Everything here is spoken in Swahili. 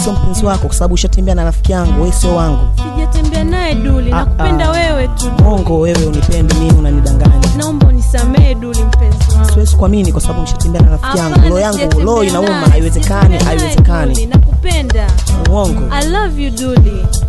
sio mpenzi wako kwa sababu ushatembea na rafiki yangu wewe sio wangu sijatembea naye duli Ah, nakupenda ah. wewe tu Duli. mongo wewe unipendi mimi unanidanganya naomba unisamehe duli mpenzi wangu siwezi kuamini kwa sababu ushatembea na rafiki yangu Hapana, roho yangu sijatembea roho inauma naye, haiwezekani sijatembea naye, Duli. haiwezekani nakupenda uongo i love you duli